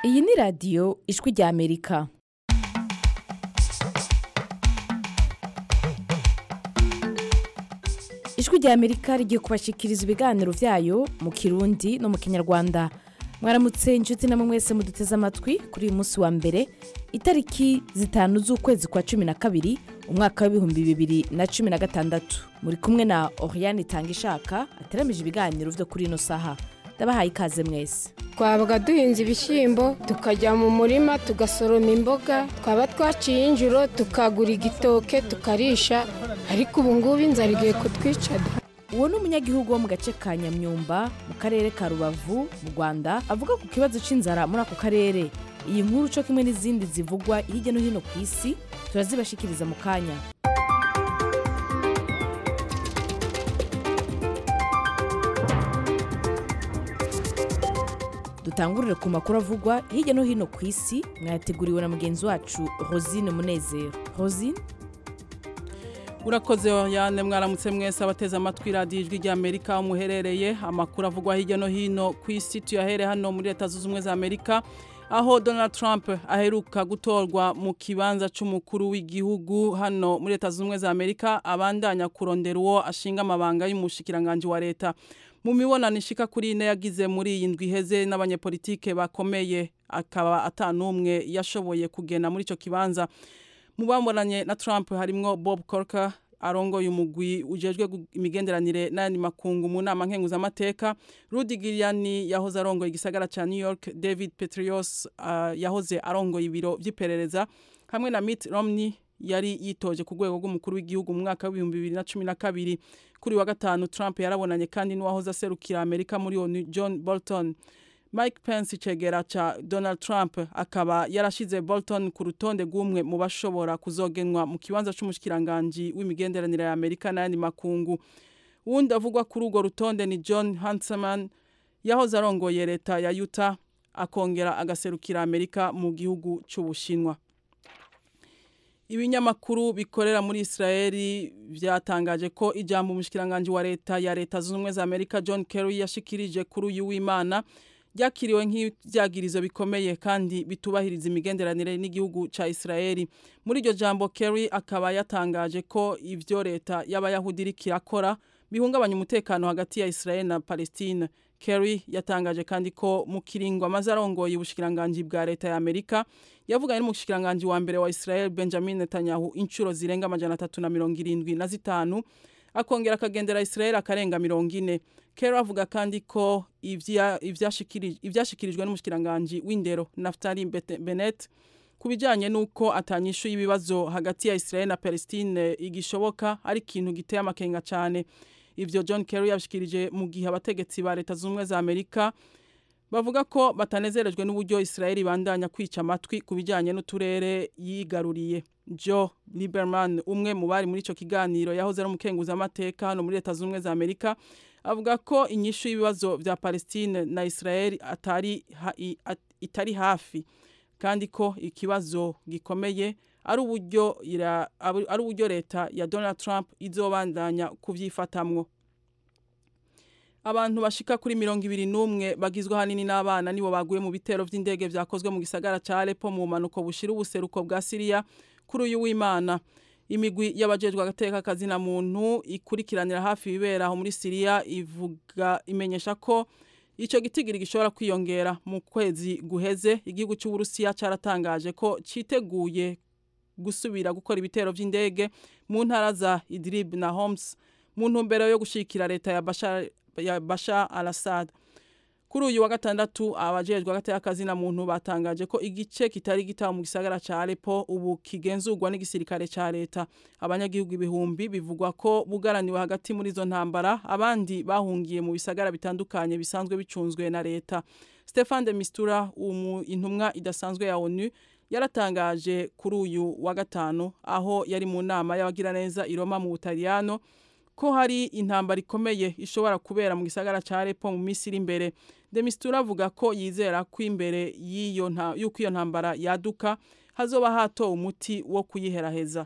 iyi ni radiyo ijwi rya amerika ijwi rya amerika rigiye kubashikiriza ibiganiro byayo mu kirundi no mu kinyarwanda mwaramutse inshuti namwe mwese muduteze amatwi kuri uyu munsi wa mbere itariki zitanu z'ukwezi kwa cumi na kabiri umwaka w'ibihumbi bibiri na cumi na gatandatu muri kumwe na oriane itanga ishaka ateramije ibiganiro byo kuri ino saha ndabahaye ikaze mwese twabaga duhinze ibishyimbo tukajya mu murima tugasoroma imboga twaba twaciye injuro tukagura igitoke tukarisha ariko ubu ngubu inzara igiye kutwica uwo ni umunyagihugu wo mu gace ka nyamyumba mu karere ka rubavu mu rwanda avuga ku kibazo cy'inzara muri ako karere iyi nkuru cyo kimwe n'izindi zivugwa hirya no hino ku isi turazibashikiriza mu kanya dutangurire ku makuru avugwa hirya no hino ku isi mwayateguriwe na mugenzi wacu rosine munezero rosine urakoze yane mwaramutse mwese abateze amatwi radiyo ijwi rya amerika aho muherereye amakuru avugwa hirya no hino ku isi tuyahere hano muri leta zunze ubumwe za amerika aho donald trump aheruka gutorwa mu kibanza cy'umukuru w'igihugu hano muri leta zunze ubumwe za amerika abandanya kurondera uwo ashinga amabanga y'umushikiranganji wa leta mu mibonano ishika kuri ine yagize muri iyi ndwi iheze n'abanyepolitike bakomeye akaba atanumwe yashoboye kugena muri icyo kibanza mu bamburanye na Trump harimwo Bob Corker arongoye umugwi ujejwe imigenderanire n'ayandi makungu mu nama nkenguzamateka Rudy Giuliani yahoze arongoye igisagara ca New York David Petraeus uh, yahoze arongoye ibiro vy'iperereza hamwe na Mitt Romney yari yitoje ku rwego rw'umukuru w'igihugu mu mwaka w'ibihumbi bibiri na cumi na kabiri kuri wa gatanu Trump yarabonanye kandi n'uwahoze aserukira Amerika muri ONU John Bolton Mike Pence icegera ca Donald Trump akaba yarashize Bolton ku rutonde rw'umwe mu bashobora kuzogenwa mu kibanza c'umushikiranganje w'imigenderanire ya Amerika n'ayandi makungu wundi avugwa kuri urwo rutonde ni John Huntsman yahoze arongoye leta ya Utah akongera agaserukira Amerika mu gihugu c'Ubushinwa ibinyamakuru bikorera muri Israeli byatangaje ko ijambo umushikiranganje wa leta ya leta zunze ubumwe za Amerika John Kerry yashikirije kuri uyu w'Imana byakiriwe nk'ibyagirizo bikomeye kandi bitubahiriza imigenderanire n'igihugu cya Israeli muri iryo jambo Kerry akaba yatangaje ko ibyo leta y'abayahudi iri kirakora bihungabanya umutekano hagati ya Israeli na Palestine Kerry yatangaje kandi ko mu kiringo amaze arongoye ubushikiranganji bwa leta ya Amerika yavuganye n'umushikiranganji wa mbere wa Israel Benjamin Netanyahu inshuro zirenga amajana atatu na mirongo irindwi na zitanu akongera akagendera Israel akarenga mirongo ine Kerry avuga kandi ko ivyashikirijwe n'umushikiranganji w'indero Naftali Bennett ku bijanye n'uko atanyishu y'ibibazo hagati ya Israel na Palestine igishoboka ari ikintu giteye amakenga cyane ivyo John Kerry yabishikirije mu gihe abategetsi ba leta z'ubumwe za Amerika bavuga ko batanezerejwe n'uburyo Israel ibandanya kwica amatwi ku bijanye n'uturere yigaruriye Joe Lieberman umwe mu bari muri ico kiganiro yahoze ari umukenguza amateka hano muri leta z'ubumwe za Amerika avuga ko inyishu y'ibibazo vya Palestine na Israel atari ha, itari hafi kandi ko ikibazo gikomeye ari uburyo ari uburyo leta ya Donald Trump izobandanya kuvyifatamwo abantu bashika kuri mirongo ibiri n'umwe bagizwe hanini n'abana nibo baguye mu bitero vy'indege vyakozwe mu gisagara ca Aleppo mu manuko bushira ubuseruko bwa Syria kuri uyu w'Imana imigwi y'abajejwe agateka kazina muntu ikurikiranira hafi ibibera aho muri Syria ivuga imenyesha ko ico gitigiri gishobora kwiyongera mu kwezi guheze igihugu cy'Uburusiya caratangaje ko citeguye gusubira gukora ibitero vy'indege mu ntara za Idlib na Homs mu ntumbero yo gushikira leta ya Bashar ya Bashar al-Assad kuri uyu wa gatandatu abajejwe agateka kazina muntu batangaje ko igice kitari gitaho mu gisagara ca Aleppo ubu kigenzurwa n'igisirikare ca leta abanyagihugu ibihumbi bivugwa ko bugaraniwe hagati muri izo ntambara abandi bahungiye mu bisagara bitandukanye bisanzwe bicunzwe na leta Stefan de Mistura umu intumwa idasanzwe ya ONU yaratangaje kuri uyu wa gatanu aho yari mu nama y'abagiraneza i Roma mu Butaliyano ko hari intambara ikomeye ishobora kubera mu gisagara ca Aleppo mu minsi iri imbere Demistura avuga ko yizera ko imbere y'iyo yuko iyo ntambara yaduka hazoba hatowe umuti wo kuyiheraheza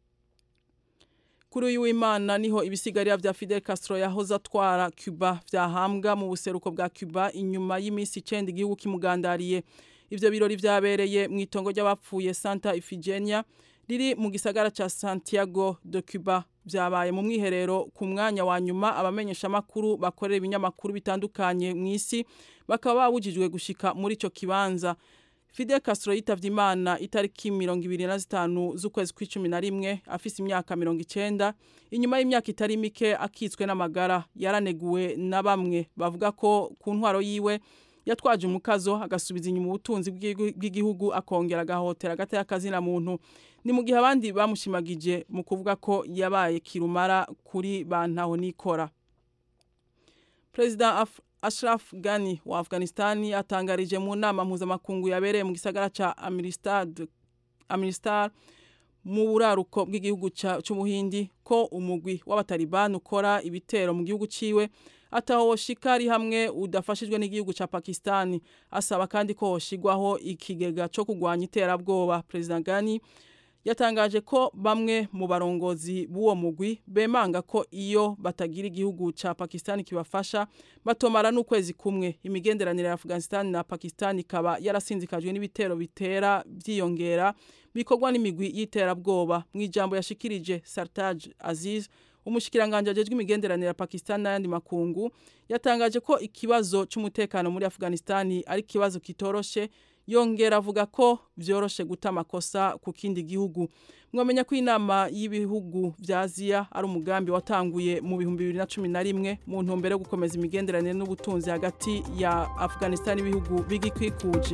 kuri uyu w'Imana niho ibisigarira vya Fidel Castro yahoze atwara Cuba vyahambwa mu buseruko bwa Cuba inyuma y'iminsi 9 igihugu kimugandariye ivyo birori vyabereye mu itongo ry'abapfuye Santa Ifigenia riri mu gisagara ca Santiago de Cuba vyabaye mu mwiherero ku mwanya wa nyuma abamenyesha makuru bakorera ibinyamakuru bitandukanye mu isi bakaba babujijwe gushika muri ico kibanza Fidel Castro yitavye Imana itariki 25 z'ukwezi kw'icumi na rimwe afise imyaka 90 inyuma y'imyaka itari mike akitswe n'amagara yaraneguwe na bamwe bavuga ko ku ntwaro yiwe yatwaje umukazo agasubiza inyuma ubutunzi bw'igihugu akongera agahotera agati y'akazina muntu ni mu gihe abandi bamushimagije mu kuvuga ko yabaye kirumara kuri bantaho nikora President Af Ashraf Ghani wa Afghanistan atangarije mu nama mpuzamakungu yabereye mu gisagara ca Amritsar Amritsar mu buraruko bw'igihugu c'umuhindi ko umugwi w'abataliban ukora ibitero mu gihugu ciwe ataho shikari hamwe udafashijwe n'igihugu ca Pakistan asaba kandi ko hoshigwaho ikigega co kugwanya iterabwoba President Ghani yatangaje ko bamwe mu barongozi b'uwo mugwi bemanga ko iyo batagira igihugu ca Pakistan kibafasha batomara n'ukwezi kumwe imigenderanire ya Afghanistan na Pakistan ikaba yarasinzikajwe n'ibitero bitera vyiyongera bikorwa n'imigwi y'iterabwoba mu ijambo yashikirije Sartaj Aziz umushikiranganje ajejwe imigenderanire ya Pakistan n'ayandi makungu yatangaje ko ikibazo c'umutekano muri Afghanistan ari kibazo kitoroshe yongera avuga ko vyoroshe guta amakosa ku kindi gihugu mwamenya ko inama y'ibihugu vya Aziya ari umugambi watanguye mu bihumbi bibiri na cumi na rimwe mu ntumbero yo gukomeza imigenderanire n'ubutunzi hagati ya Afghanistan n'ibihugu bigikwikuje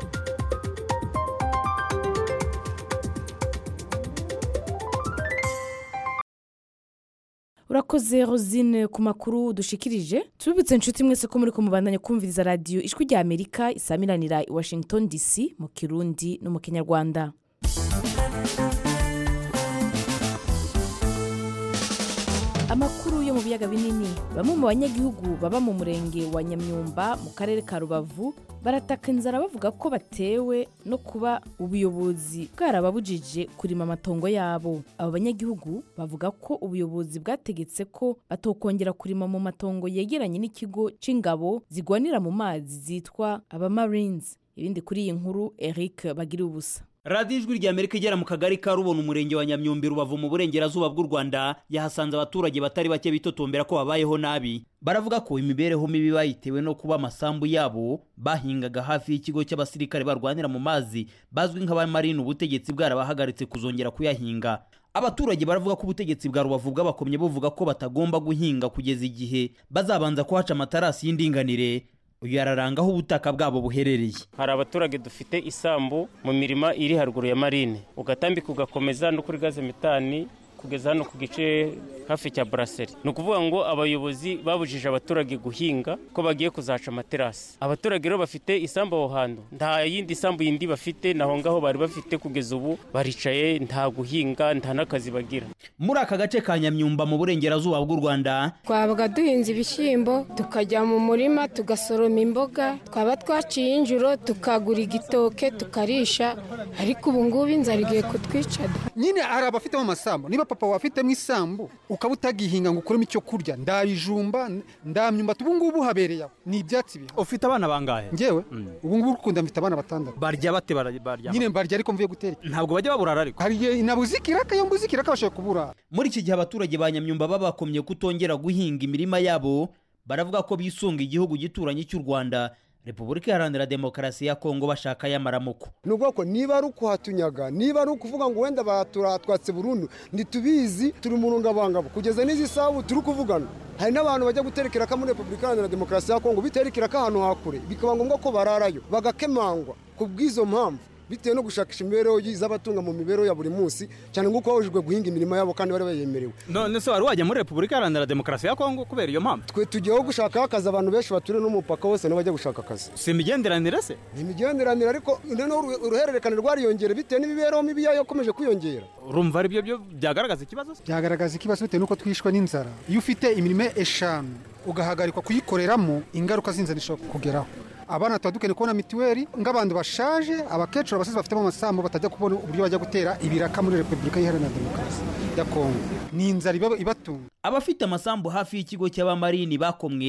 urakoze rosine ku makuru dushikirije tubibutse inshuti mwese ko muri kumubandanya kumviriza radiyo ijwi rya amerika isamiranira i washington dc mu kirundi no mu kinyarwanda amakuru yo mu biyaga binini bamwe mu banyagihugu baba mu murenge wa nyamyumba mu karere ka rubavu barataka inzara bavuga ko batewe no kuba ubuyobozi bwarababujije kurima amatongo yabo abo banyagihugu bavuga ko ubuyobozi bwategetse ko batokongera kurima mu matongo yegeranye n'ikigo c'ingabo zigwanira mu mazi zitwa abamarines ibindi kuri iyi nkuru eric bagira ubusa radiyo ijwi rya amerika igera mu kagari ka rubona umurenge wa nyamyumbi rubavu mu burengerazuba bw'u rwanda yahasanze abaturage batari bake bitotombera ko babayeho nabi baravuga ko imibereho mibi bayitewe no kuba amasambu yabo bahingaga hafi y'ikigo cy'abasirikare barwanira mu mazi bazwi nk'abamarine ubutegetsi bwarabahagaritse kuzongera kuyahinga abaturage baravuga ko ubutegetsi bwa rubavu bw'abakomye buvuga ko batagomba guhinga kugeza igihe bazabanza kuhaca amatarasi y'indinganire uyu yararanga aho ubutaka bwabo buherereye hari abaturage dufite isambu mu mirima iri haruguru ya marine ugatambika ugakomeza no kuri gaze metani kugeza hano ku gice hafi cya buraseri ni ukuvuga ngo abayobozi babujije abaturage guhinga ko bagiye kuzaca amaterasi abaturage rero bafite isambu aho hantu nta yindi sambu yindi bafite naho ngaho bari bafite kugeza ubu baricaye nta guhinga nta n'akazi bagira muri aka gace ka nyamyumba mu burengerazuba bw'u rwanda twabaga duhinze ibishyimbo tukajya mu murima tugasoroma imboga twaba twaciye injuro tukagura igitoke tukarisha ariko ubu ngubu inzara igiye kutwica nyine hari abafitemo amasambu niba papa wafitemo isambu ukaba utagihinga ngo ukuremo icyo kurya ndabijumba ndamyumbati ubu ngubu habereye aho ni ibyatsi biha ufite abana bangahe ngewe ubu ngubu ukunda mfite abana batandatu barya bate barya nyine mbarya ariko mvuye gutera ntabwo bajya baburara ariko hari igihe nabuze ikiraka iyo mbuze ikiraka bashobora kubura muri iki gihe abaturage ba nyamyumba babakomye kutongera guhinga imirima yabo baravuga ko bisunga igihugu gituranye cy'u rwanda repubulika iharanira demokarasi ya kongo bashaka y'amaramuko ni ubwoko niba ari ukuhatunyaga niba ari ukuvuga ngo wenda baturatwatse burundu ntitubizi turi mu rungabangabo kugeza n'izi sabu turi kuvugana hari n'abantu bajya guterekera ko muri repubulika iharanira demokarasi ya kongo biterekera ko ahantu hakure bikaba ngombwa ko bararayo bagakemangwa ku bw'izo mpamvu bitewe no gushakisha imibereho z'abatunga mu mibereho ya buri munsi cyane nk'uko babujijwe guhinga imirimo yabo kandi bari bayemerewe none se wari wajya muri repubulika iharanira demokarasi ya kongo kubera iyo mpamvu twe tugiyeho gushakaho akazi abantu benshi baturiye n'umupaka wose nabo bajya gushaka akazi si imigenderanire se ni imigenderanire ariko noneho uruhererekane rwariyongera bitewe n'imibereho mibi yayo yakomeje kwiyongera urumva ari byo byo byagaragaza ikibazo byagaragaza ikibazo bitewe n'uko twishwe n'inzara iyo ufite imirimo eshanu ugahagarikwa kuyikoreramo ingaruka z'inzara zishobora kugeraho abana tuba dukeneye kubona mituweli nk'abantu bashaje abakecuru abasizi bafitemo amasambu batajya kubona uburyo bajya gutera ibiraka muri repubulika iharanira demokarasi ya kongo ni inzara ibatunga abafite amasambu hafi y'ikigo cy'abamarini bakomwe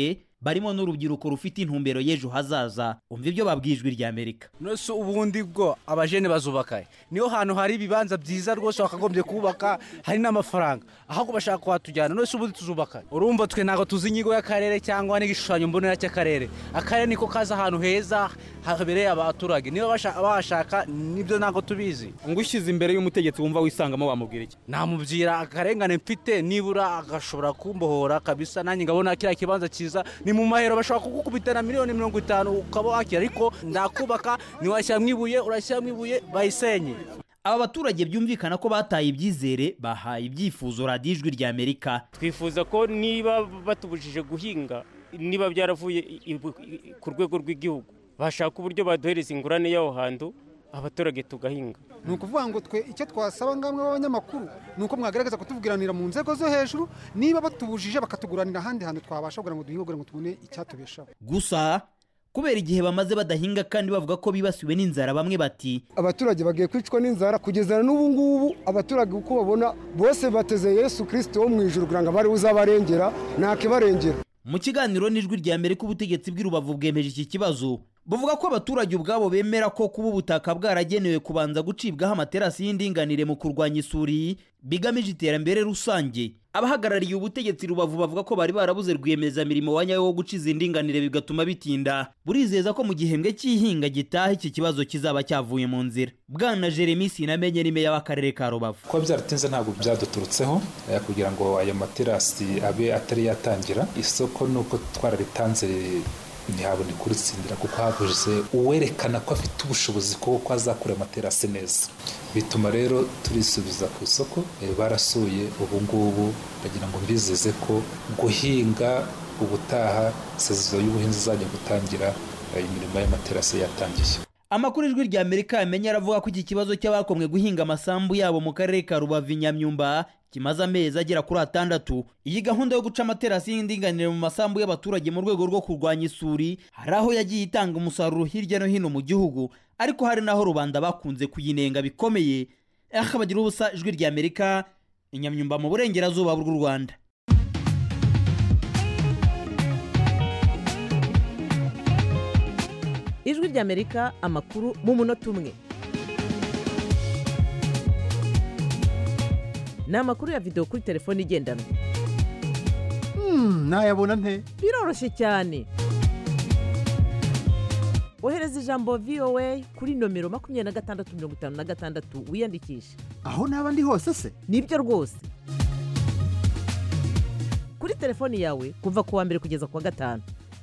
barimo n'urubyiruko rufite intumbero y'ejo hazaza umva ibyo babwijwe rya amerika nose ubundi bwo abajene bazubaka niyo hantu hari ibibanza byiza rwose bakagombye kubaka hari n'amafaranga ahubwo bashaka kuhatujyana nose ubundi tuzubaka urumva twe ntabwo tuzi inyigo y'akarere cyangwa n'igishushanyo mbonera cy'akarere akarere niko kaza ahantu heza habereye abaturage niba bashaka nibyo ntabwo tubizi ngo ushyize imbere y'umutegetsi wumva wisangamo wamubwira iki namubwira akarengane mfite nibura agashobora kumbohora kabisa nanjye ngabona kiriya kibanza cyiza ni mu mahero bashobora kugukubita na miliyoni mirongo itanu ukaba wakira ariko ndakubaka ntiwashyiramo ibuye urashyiramo ibuye bayisenye aba baturage byumvikana ko bataye ibyizere bahaye ibyifuzo radiyo ijwi rya amerika twifuza ko niba batubujije guhinga niba byaravuye ku rwego rw'igihugu bashaka uburyo baduhereza ingurane y'aho hantu abaturage tugahinga ni ukuvuga ngo twe icyo twasaba ngamwe b'abanyamakuru ni uko mwagaragaza kutuvugiranira mu nzego zo hejuru niba batubujije bakatuguranira ahandi hantu twabasha kugira ngo duhinge kugira ngo tubone icyatubeshaho gusa kubera igihe bamaze badahinga kandi bavuga ko bibasiwe n'inzara bamwe bati abaturage bagiye kwicwa n'inzara kugeza n'ubu ngubu abaturage uko babona bose bateze yesu kirisito wo mu ijoro kugira ngo abari uzabarengera ntakibarengera mu kiganiro n'ijwi rya mbere k'ubutegetsi bw'i rubavu bwemeje iki kibazo buvuga ko abaturage ubwabo bemera ko kuba ubutaka bwaragenewe kubanza gucibwaho amaterasi y'indinganire mu kurwanya isuri bigamije iterambere rusange abahagarariye ubutegetsi rubavu bavuga ko bari barabuze rwiyemezamirimo wa nyawo wo guca izi ndinganire bigatuma bitinda burizeza ko mu gihembwe cy'ihinga gitaha iki kibazo kizaba cyavuye mu nzira bwana jeremy sinamenye ni meya w'akarere ka rubavu kuba byaratinze ntabwo byaduturutseho kugira ngo ayo materasi abe atari yatangira isoko ni uko twararitanze ntihabone kuritsindira kuko habuze uwerekana ko afite ubushobozi kuko azakora amaterasi neza bituma rero turisubiza ku isoko barasuye ubu ngubu bagira ngo mbizeze ko guhinga ubutaha sezo y'ubuhinzi izajya gutangira imirimo y'amaterasi yatangiye amakuru ijwi rya amerika yamenye aravuga ko iki kibazo cy'abakomwe guhinga amasambu yabo mu karere ka rubavu nyamyumba kimaze amezi agera kuri atandatu iyi gahunda yo guca amaterasi y'indinganire mu masambu y'abaturage mu rwego rwo kurwanya isuri hari aho yagiye itanga umusaruro hirya no hino mu gihugu ariko hari n'aho rubanda bakunze kuyinenga bikomeye aho bagira ubusa ijwi rya amerika inyamyumba mu burengerazuba bw'u rwanda ijwi rya amerika amakuru mu munota umwe ni amakuru ya videwo kuri telefone igendanwa nayabona nte biroroshye cyane ohereza ijambo voa kuri nomero makumyabiri na gatandatu mirongo itanu na gatandatu wiyandikishe aho naba ndi hose se nibyo rwose kuri telefoni yawe kuva ku wa mbere kugeza ku wa gatanu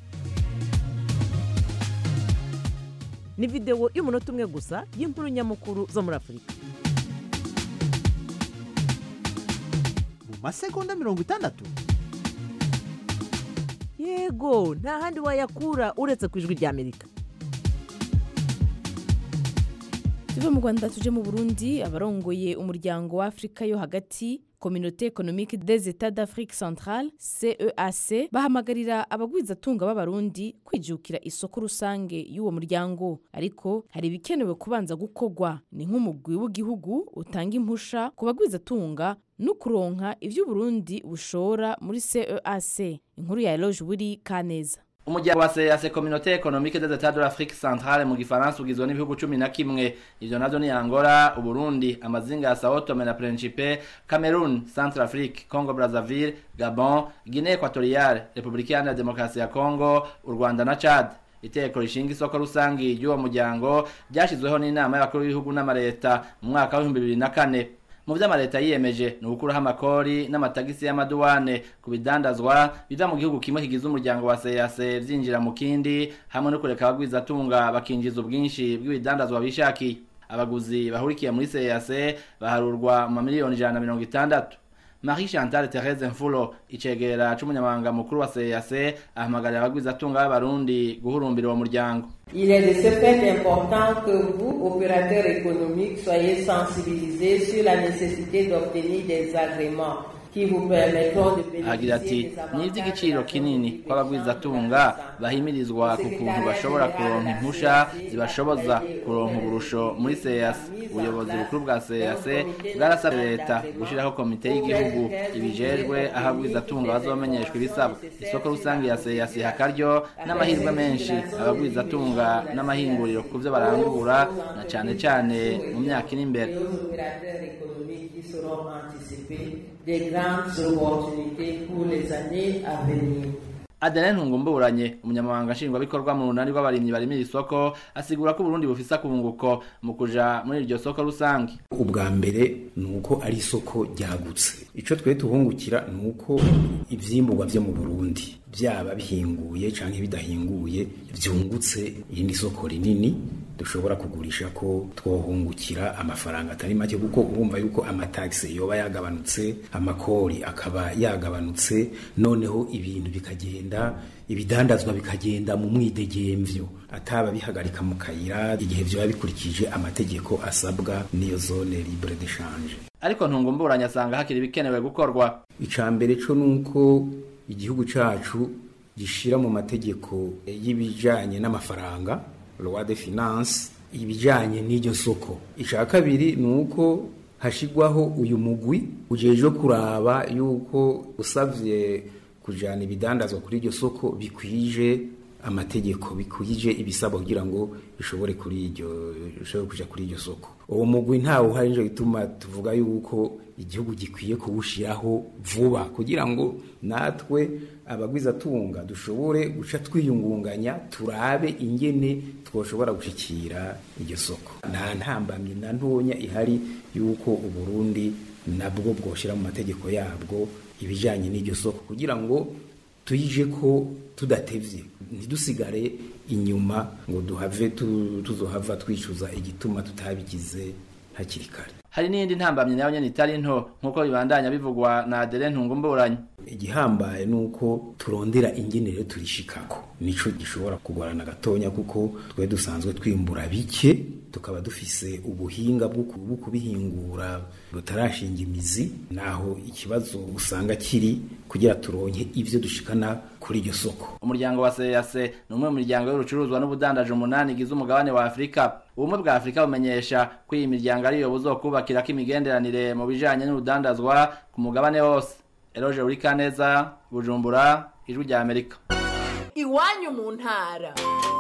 ni videwo y'umunota umwe gusa y'inkuru nyamukuru zo muri afurika mu masegonda mirongo itandatu yego nta handi wayakura uretse ku ijwi rya amerika tuve mu rwanda tuje mu burundi abarongoye umuryango wa afurika yo hagati kominote ekonomike des etats d'afrique centrale ceac bahamagarira abagwizatunga b'abarundi kwijukira isoko rusange y'uwo muryango ariko hari ibikenewe kubanza gukorwa ni nk'umugwi w'igihugu utanga impusha ku bagwizatunga no kuronka ibyo uburundi bushora muri ceac inkuru ya eloge buri kaneza umuryango wa CEAC Communauté Économique des États de l'Afrique Centrale mu gifaransa ugizwe n'ibihugu cumi na kimwe ivyo navyo ni Angola, Uburundi, amazinga ya Sao Tome na Principe, Cameroon, Centrafrique, Congo Brazzaville, Gabon, Guinée Equatoriale, Republika Iharanira Demokarasi ya Congo, u Rwanda na Chad. Iteko rishinga isoko rusangi ry'uwo muryango ryashizweho n'inama y'abakuru b'ibihugu n'amareta mu mwaka wa 2004 mu vyo amaleta yiyemeje ni ugukuraho amakori n'amatagisi y'amaduwane ku bidandazwa biva mu gihugu kimwe kigize umuryango wa CEAC vyinjira mu kindi hamwe no kureka abagwizatunga bakinjiza ubwinshi bw'ibidandazwa bishakiye abaguzi bahurikiye muri CEAC baharurwa mu mamiliyoni ijana na mirongo itandatu Marie Chantal Therese Mfulo icegera c'umunyamabanga mukuru wa CEAC ahamagarira abagwizatunga b'abarundi guhurumbira uwo muryango Il est de ce fait important que vous, opérateurs économiques, soyez sensibilisés sur la nécessité d'obtenir des agréments qui vous permettront de agira ati bénéficier des ni avantages iby'igiciro kinini ko abagwizatunga bahimirizwa ku kuntu bashobora kuronka impusha zibashoboza kuronka uburusho muri seyase ubuyobozi bukuru bwa seyase bwarasabye leta gushyiraho komite y'igihugu ibijejwe aho abagwizatunga bazomenyeshwa ibisabwa isoko rusange ya seyase iha akaryo n'amahirwe menshi abagwizatunga n'amahinguriro ku byo barangura na cyane cyane mu myaka iri imbere aux opérateurs économiques qui seront anticipés des grandes opportunités pour les années à venir. Adeline Ntungumburanye umunyamabanga nshingwabikorwa mu runani rw'abarimyi barimira isoko asigura ko Burundi bufise akunguko mu kuja muri iryo soko rusange ubwa mbere ni uko ari isoko ryagutse icyo twe tuhungukira ni uko ibyimburwa byo mu burundi byaba bihinguye cyangwa bidahinguye byungutse irindi soko rinini dushobora kugurisha ko twohungukira amafaranga atari make kuko urumva yuko amatagisi yoba yagabanutse amakori akaba yagabanutse noneho ibintu bikagenda ibidandazwa bikagenda mu mwidegemvyo ataba bihagarika mu kayira igihe byaba bikurikije amategeko asabwa n'iyo zone libre d'échange ariko Ntungumburanye asanga hakiri ibikenewe gukorwa icya mbere cyo ni uko igihugu cyacu gishira mu mategeko y'ibijanye n'amafaranga loi de finance ibijanye n'iryo soko icya kabiri ni uko hashigwaho uyu mugwi ujejwe kuraba yuko usavye kujana ibidandazwa kuri iryo soko bikwije amategeko bikwije ibisabwa kugira ngo bishobore kuri iryo bishobore kuja kuri iryo soko uwo mugwi ntawe uhari nico gituma tuvuga yuko igihugu gikwiye kuwushiraho vuba kugira ngo natwe abagwizatunga dushobore guca twiyungunganya turabe ingene twoshobora gushikira iryo soko nta ntambamye na ntonya ihari yuko uburundi nabwo bwoshira mu mategeko yabwo ibijanye n'iryo soko kugira ngo tuyije ko tudatevye ntidusigare inyuma ngo duhave tu- tuzohava twicuza igituma tutabigize hakiri kare hari n'indi ntambamye nayo nyene itari nto nk'uko bibandanya bivugwa na Adeline Ntungumburanye igihambaye ni uko turondera ingenero turishikako nico gishobora kugorana gatonya kuko twe dusanzwe twimbura bike tukaba dufise ubuhinga bwo ku- bwo kubihingura butarashinga imizi naho ikibazo usanga kiri kugira turonke ivyo dushikana kuri iryo soko umuryango wa seyase ni umwe mu miryango y'urucuruzwa n'ubudandaji umunani igize umugabane wa afurika ubumwe bwa afurika bumenyesha ko iyi miryango ariyo buzokubakirako imigenderanire mu bijanye n'urudandazwa ku mugabane wose eroge urikaneza bujumbura ijwi rya amerika iwanyu mu ntara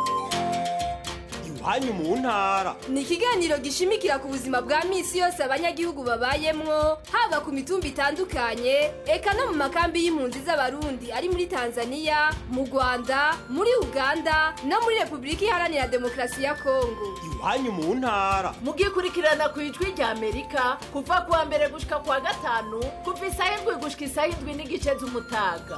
iwanyu mu ntara ni ikiganiro gishimikira ku buzima bwa minsi yose abanyagihugu babayemwo haba ku mitumba itandukanye eka no mu makambi y'impunzi z'abarundi ari muri tanzania mu rwanda muri uganda no muri repubulika iharanira demokarasi ya kongo iwanyu mu ntara mugikurikirana ku ijwi rya amerika kuva ku wa mbere gushika ku wa gatanu kuva isaha indwi gushika isaha indwi n'igice z'umutaga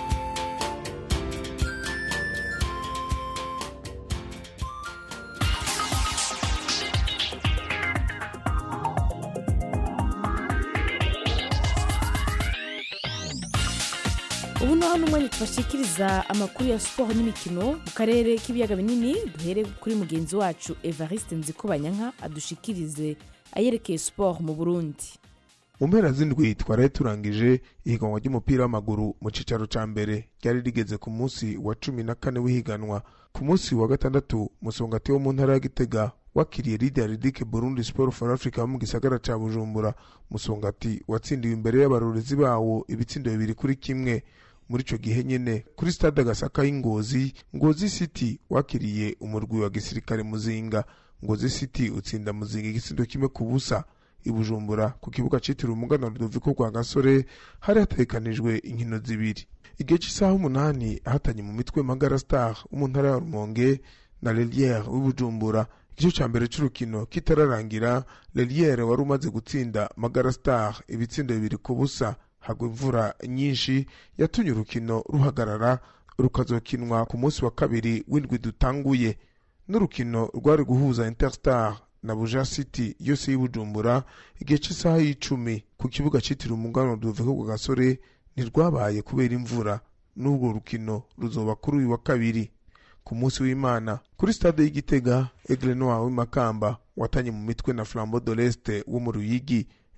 ubu ni hano umwanya tubashikiriza amakuru ya siporo n'imikino mu karere k'ibiyaga binini duhere kuri mugenzi wacu evariste nzikobanyanka adushikirize ayerekeye siporo mu burundi mu mpera z'indwi twaraye turangije ihiganwa ry'umupira w'amaguru mu cicaro ca mbere ryari rigeze ku munsi wa cumi na kane w'ihiganwa ku munsi wa gatandatu musongati wo mu ntara ya gitega wakiriye lidia ridike burundi sport for africa wo mu gisagara ca bujumbura musongati watsindiwe imbere y'abarorezi bawo ibitsindo bibiri kuri kimwe muri ico gihe nyene kuri stade agasaka y'ingozi ngozi city wakiriye umurwi wa gisirikare muzinga ngozi city utsinda muzinga igitsindo kimwe ku busa i bujumbura ku kibuga citiriwe umugana rudoviko rwa gasore hari hategekanijwe inkino zibiri igihe cy'isaha umunani ahatanye mu mitwe magara star wo mu ntara ya rumonge na leliere w'ibujumbura igice ca mbere c'urukino kitararangira leliere wari umaze gutsinda magara star ibitsindo bibiri ku busa hagwa imvura nyinshi yatumye urukino ruhagarara rukazokinwa ku munsi wa kabiri w'indwi dutanguye n'urukino rwari guhuza interstar na buja city yose y'ibujumbura igihe cy'isaha y'icumi ku kibuga cyitiriwe umugano rudoviko rwa gasore ntirwabaye kubera imvura n'urwo rukino ruzoba kuri uyu wa kabiri ku munsi w'imana kuri stade y'igitega egle noir w'imakamba watanye mu mitwe na flambo de l'est wo mu ruyigi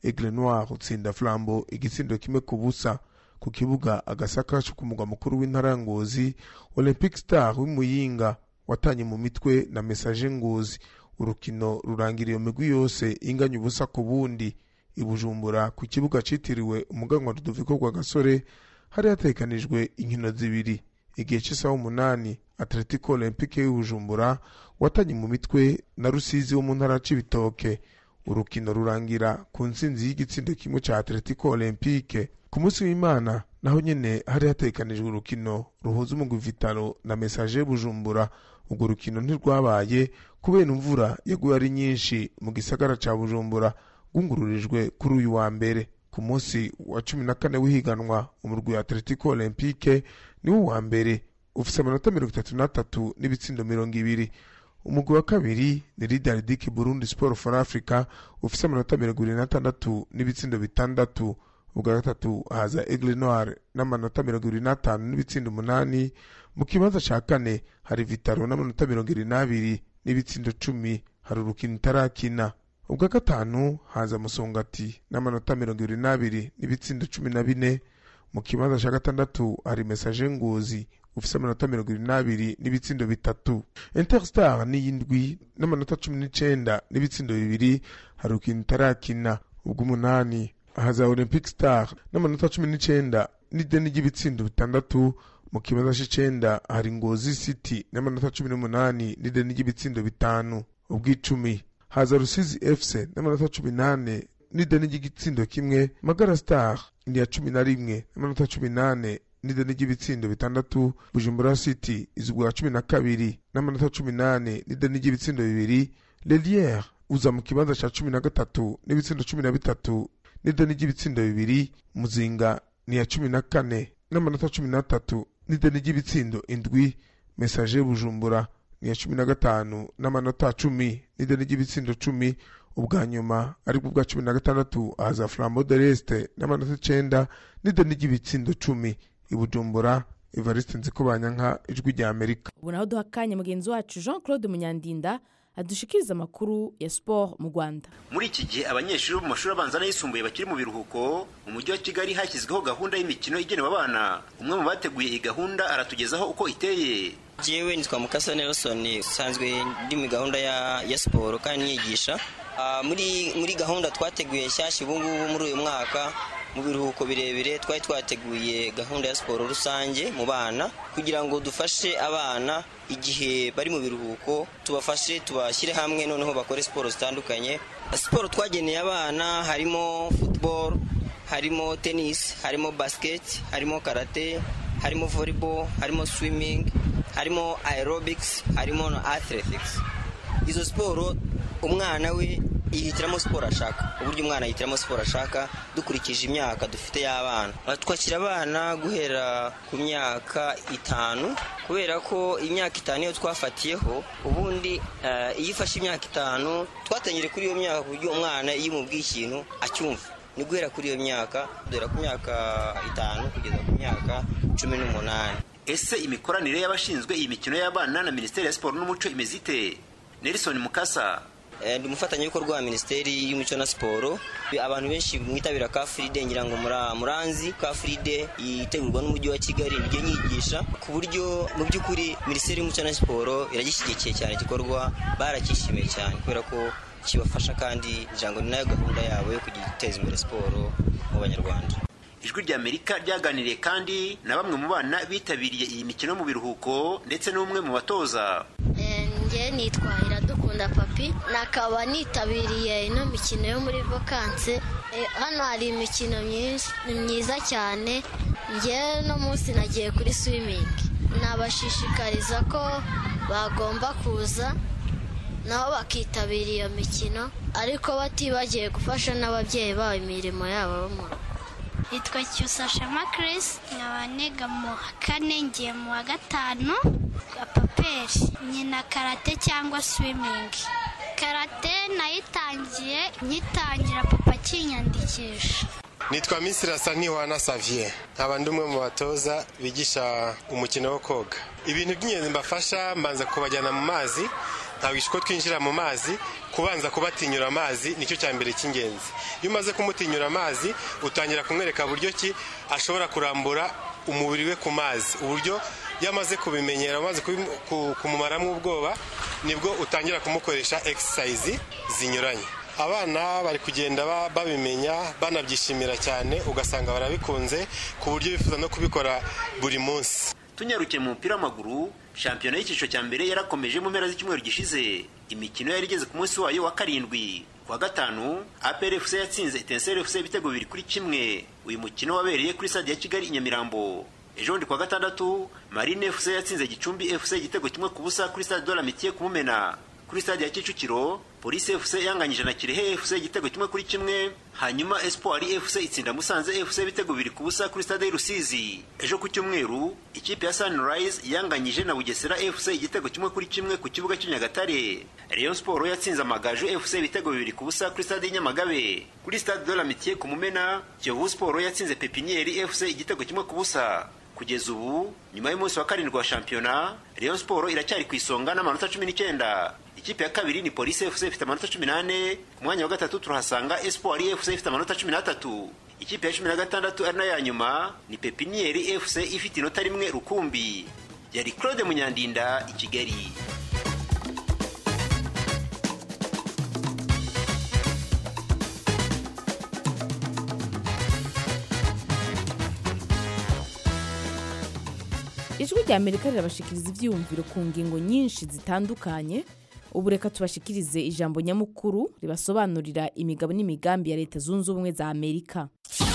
aigle noir utsinda flambo igitsindo kimwe ku busa ku kibuga agasaka cyo ku mugwa mukuru w'intara ya ngozi olympic star w'imuyinga watanye mu mitwe na message ngozi urukino rurangira iyo migwi yose inganya ubusa ku bundi ibujumbura ku kibuga citiriwe umuganwa rudoviko rwa gasore hari hatekanijwe inkino zibiri igihe cy'isaha umunani atletico olympique y'ubujumbura watanye mu mitwe na rusizi wo mu ntara c'ibitoke urukino rurangira ku ntsinzi y'igitsindo kimwe ca atletico olympique ku munsi w'imana naho nyene hari hatekanijwe urukino ruhuza umugwi vitalo na message y'ubujumbura urwo rukino ntirwabaye kubera imvura yaguye ari nyinshi mu gisagara ca bujumbura rwungururijwe kuri uyu wa mbere ku munsi wa cumi na kane w'ihiganwa umurwi wa atletico olympique niwo wa mbere ufise amanota mirongo itatu n'atatu n'ibitsindo mirongo ibiri umugwi wa kabiri ni lidaridike burundi sport for africa ufise amanota mirongo ibiri n'atandatu n'ibitsindo bitandatu ubwa gatatu haza aigle noir n'amanota mirongo ibiri n'atanu n'ibitsindo umunani mu kibanza ca kane hari vitaro n'amanota mirongo ibiri n'abiri n'ibitsindo cumi hari urukino itarakina ubwa gatanu haza musongati n'amanota mirongo ibiri n'abiri n'ibitsindo cumi na bine mu kibanza ca gatandatu hari message ngozi ufise amanota mirongo ibiri n'abiri n'ibitsindo bitatu interstar n'iyindwi n'amanota cumi n'icenda n'ibitsindo bibiri hari urukino itarakina ubw'umunani haza olympic star n'amanota cumi n'icenda n'ideni ry'ibitsindo bitandatu mu kibanza c'icenda hari ngozi city n'amanota cumi n'umunani n'ideni ry'ibitsindo bitanu ubw'icumi haza rusizi fc n'amanota cumi n'ane n'ideni ry'igitsindo kimwe magara star ni iya cumi na rimwe n'amanota cumi n'ane n'ideni ry'ibitsindo bitandatu bujumbura city izugwa cumi na kabiri n'amanota cumi n'ane n'ideni ry'ibitsindo bibiri leliere uza mu kibanza ca cumi na gatatu n'ibitsindo cumi na bitatu n'ideni ry'ibitsindo bibiri muzinga ni iya cumi na kane n'amanota cumi n'atatu n'ideni ry'ibitsindo indwi message bujumbura ni iya cumi na gatanu n'amanota cumi n'ideni ry'ibitsindo cumi ubwa nyuma aribwo bwa cumi na gatandatu haza flambo de leste n'amanota icenda n'ideni ry'ibitsindo cumi ibujumbura evariste nzikobanyanka ijwi rya amerika ubu naho duha akanya mugenzi wacu jean claude munyandinda adushikiriza amakuru ya siporo mu rwanda muri iki gihe abanyeshuri bo mu mashuri abanza n'ayisumbuye bakiri mu biruhuko mu mujyi wa kigali hashyizweho gahunda y'imikino igenewe abana umwe mu bateguye iyi gahunda aratugezaho uko iteye jewe nitwa mukasa nelson usanzwe ndi muri gahunda ya, ya siporo kandi niyigisha uh, muri muri gahunda twateguye nshyashya ubu ngubu muri uyu mwaka mu biruhuko birebire twari twateguye gahunda ya siporo rusange mu bana kugira ngo dufashe abana igihe bari mu biruhuko tubafashe tubashyire hamwe noneho bakore siporo zitandukanye siporo twageneye abana harimo football harimo tennis harimo basket harimo karate harimo volleyball harimo swimming harimo aerobics harimo na athletics izo siporo umwana we yihitiramo siporo ashaka uburyo umwana yihitiramo siporo ashaka dukurikije imyaka dufite y'abana twakira abana guhera ku myaka itanu kubera ko imyaka itanu iyo twafatiyeho ubundi iyo ufashe imyaka itanu twatangire kuri iyo myaka ku buryo umwana iyo umubwiye ikintu acyumva ni guhera kuri iyo myaka duhera ku myaka itanu kugeza ku myaka cumi n'umunani ese imikoranire y'abashinzwe iyi mikino y'abana na minisiteri ya siporo n'umuco imeze ite nelson mukasa ndi umufatanyabikorwa wa minisiteri y'umuco na siporo abantu benshi mwitabira ka fride ngira ngo muranzi ka fride yitegurwa n'umujyi wa kigali niryo nyigisha ku buryo mu by'ukuri minisiteri y'umuco na siporo iragishyigikiye cyane igikorwa barakishimiye cyane kubera ko kibafasha kandi ngira ngo ni nayo gahunda yabo yo kujya guteza imbere siporo mu banyarwanda ijwi rya amerika ryaganiriye kandi na bamwe mu bana bitabiriye iyi mikino mu biruhuko ndetse n'umwe mu batoza njye nitwa iradukunda papi nakaba nitabiriye ino mikino yo muri vakanse hano hari imikino myinshi ni myiza cyane njye no munsi nagiye kuri swimingi nabashishikariza ko bagomba kuza nabo bakitabira iyo mikino ariko batibagiye gufasha n'ababyeyi babo imirimo yabo bo mu rugo yitwa cyusa shema Chris nkaba niga mu wa kane ngiye mu wa gatanu paperi nyina karate cyangwa swimingi karate nayitangiye nyitangira papa akinyandikisha nitwa misirasa ntiwana saviye nkaba ndi umwe mu batoza bigisha umukino wo koga ibintu by'ingenzi mbafasha mbanza kubajyana mu mazi nkawigisha uko twinjira mu mazi kubanza kubatinyura amazi nicyo cya mbere cy'ingenzi iyo umaze kumutinyura amazi utangira kumwereka buryo ki ashobora kurambura umubiri we ku mazi uburyo iyo amaze kubimenyera amaze kumumaramo ubwoba nibwo utangira kumukoresha exercise zinyuranye abana bari kugenda babimenya banabyishimira cyane ugasanga barabikunze ku buryo bifuza no kubikora buri munsi tunyarukiye mu mupira w'amaguru shampiyona y'icyiciro cya mbere yarakomeje mu mpera z'icyumweru gishize imikino yari igeze ku munsi wayo wa karindwi kuwa gatanu apr fc yatsinze etenseri fc ibitego bibiri kuri kimwe uyu mukino wabereye kuri stade ya kigali i nyamirambo ejo bundi kuwa gatandatu marine fc yatsinze gicumbi fc igitego kimwe ku busa kuri stade de la mitiye kumumena kuri stade ya kicukiro polisi fc yanganyije na kirehe fc igitego kimwe kuri kimwe hanyuma espoir fc itsinda musanze fc ibitego bibiri ku busa kuri stade y'urusizi ejo ku cyumweru ikipe ya sunrise yanganyije na bugesera fc igitego kimwe kuri kimwe ku kibuga cy'inyagatare rayon sport yatsinze amagaju fc ibitego bibiri ku busa kuri stade y'inyamagabe kuri stade de la mitiye ku mumena kiyovu sport yatsinze pepinieri fc igitego kimwe ku busa kugeza ubu nyuma y'umunsi wa karindwi wa shampiyona rayon sport iracyari ku isonga n'amanota cumi n'icyenda ikipe ya kabiri ni polisi fc ifite amanota cumi n'ane ku mwanya wa gatatu turahasanga espoir fc ifite amanota cumi n'atatu ikipe ya cumi na gatandatu ari nayo ya nyuma ni pepinieri fc ifite inota rimwe rukumbi yari claude munyandinda i kigali ijwi rya amerika rirabashikiriza ibyiyumviro ku ngingo nyinshi zitandukanye ubu reka tubashikirize ijambo nyamukuru ribasobanurira imigabo n'imigambi ya leta zunze ubumwe za amerika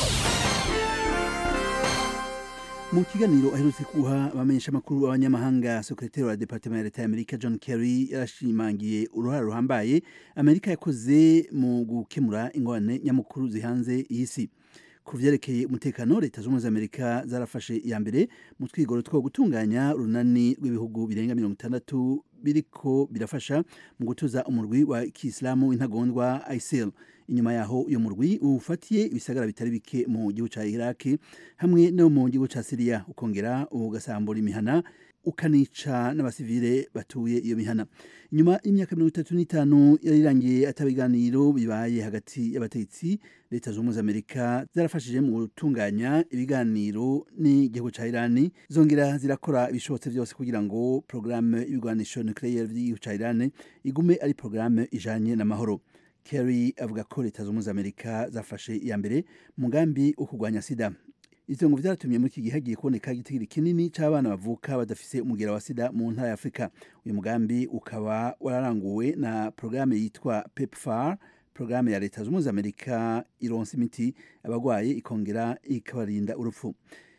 mu kiganiro aherutse guha abamenyesha amakuru b'abanyamahanga sekretari wa departement ya leta y'amerika john kerry yarashimangiye uruhare ruhambaye amerika yakoze mu gukemura ingorane nyamukuru zihanze iyi si ku vyerekeye umutekano leta z'ubumwe za amerika zarafashe iya mbere mu twigoro two gutunganya urunani rw'ibihugu birenga mirongo itandatu biriko birafasha mu gutuza umurwi wa kisilamu w'intagondwa isil inyuma yaho uyo murwi ufatiye ibisagara bitari bike mu gihugu ca iraki hamwe no mu gihugu ca siriya ukongera ugasambura imihana ukanica n'abasivile batuye iyo mihana inyuma y'imyaka mirongo itatu n'itanu yari irangiye atabiganiro bibaye hagati y'abategetsi leta z'ubumwe za amerika zarafashije mu gutunganya ibiganiro n'igihugu ca irani zongera zirakora ibishobotse byose kugira ngo porogaramu y'ibigwanisho nucleaire by'igihugu ca irani igume ari porogaramu ijanye n'amahoro kerry avuga ko leta z'ubumwe za amerika zafashe iya mbere mugambi wo kurwanya sida ivyo ngo vyaratumye muri iki gihe hagiye kuboneka igitigiri kinini c'abana bavuka badafise umugera wa sida mu ntara ya afurika uyu mugambi ukaba wararanguwe na porogaramu yitwa pepfar porogaramu ya leta z'ubumwe za amerika ironsa imiti abagwaye ikongera ikabarinda urupfu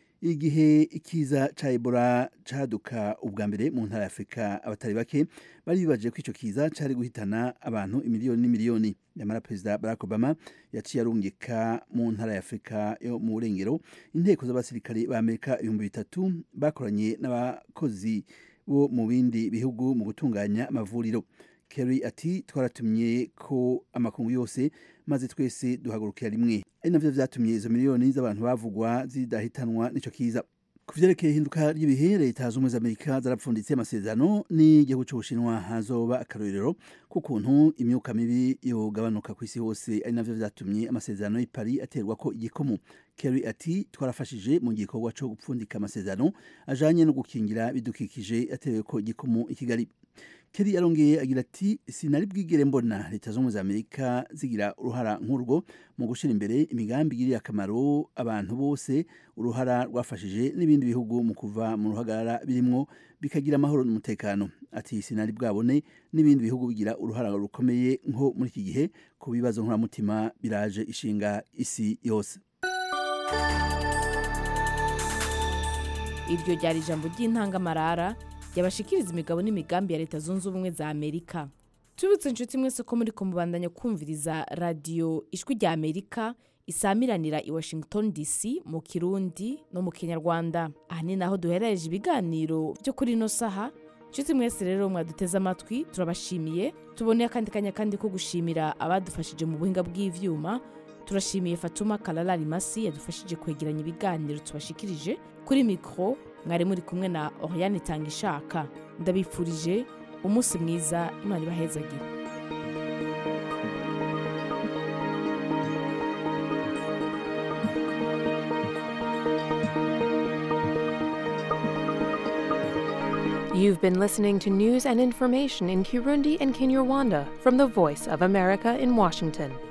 igihe ikiza ca ebola caduka ubwa mbere mu ntara ya afurika abatari bake bari bibaje ko ico kiza cari guhitana abantu imiliyoni n'imiliyoni nyamara perezida barack obama yaciye arungika mu ntara ya afurika yo mu burengero inteko z'abasirikare ba amerika ibihumbi bitatu bakoranye n'abakozi bo mu bindi bihugu mu gutunganya amavuriro kerry ati twaratumye ko amakungu yose maze twese duhagurukira rimwe ari navyo vyatumye izo miliyoni z'abantu bavugwa zidahitanwa n'ico kiza ku vyerekeye ihinduka ry'ibihe leta z'ubumwe z'amerika zarapfunditse amasezerano n'igihugu c'ubushinwa hazoba akarorero k'ukuntu imyuka mibi yogabanuka ku isi hose ari navyo vyatumye amasezerano y'i paris aterwa ko igikomo kerry ati twarafashije mu gikorwa co gupfundika amasezerano ajanye no gukingira bidukikije atewe ko igikomo i kigali Kerry yarongeye agira ati sinari bwigere mbona leta z'ubumwe za amerika zigira uruhara nk'urwo mu gushyira imbere imigambi igiriye akamaro abantu bose uruhara rwafashije n'ibindi bihugu mu kuva mu ruhagarara birimwo bikagira amahoro n'umutekano ati sinari bwabone n'ibindi bihugu bigira uruhara rukomeye nko muri iki gihe ku bibazo nkuramutima biraje ishinga isi yose iryo ryari ijambo ry'intangamarara yabashikiriza imigabo n'imigambi ya leta zunze ubumwe za amerika tubutse inshuti mwese ko muri kumubandanya kumviriza radiyo ijwi rya amerika isamiranira i washington dc mu kirundi no mu kinyarwanda aha ni naho duherereje ibiganiro byo kuri ino saha inshuti mwese rero mwaduteze amatwi turabashimiye tuboneye akandi kanya kandi ko gushimira abadufashije mu buhinga bw'ivyuma turashimiye fatuma karara rimasi yadufashije kwegeranya ibiganiro tubashikirije kuri mikoro mwari muri kumwe na oriane itanga ishaka ndabifurije umunsi mwiza imana ibahezagire You've been listening to news and information in Kirundi and Kinyarwanda from the Voice of America in Washington.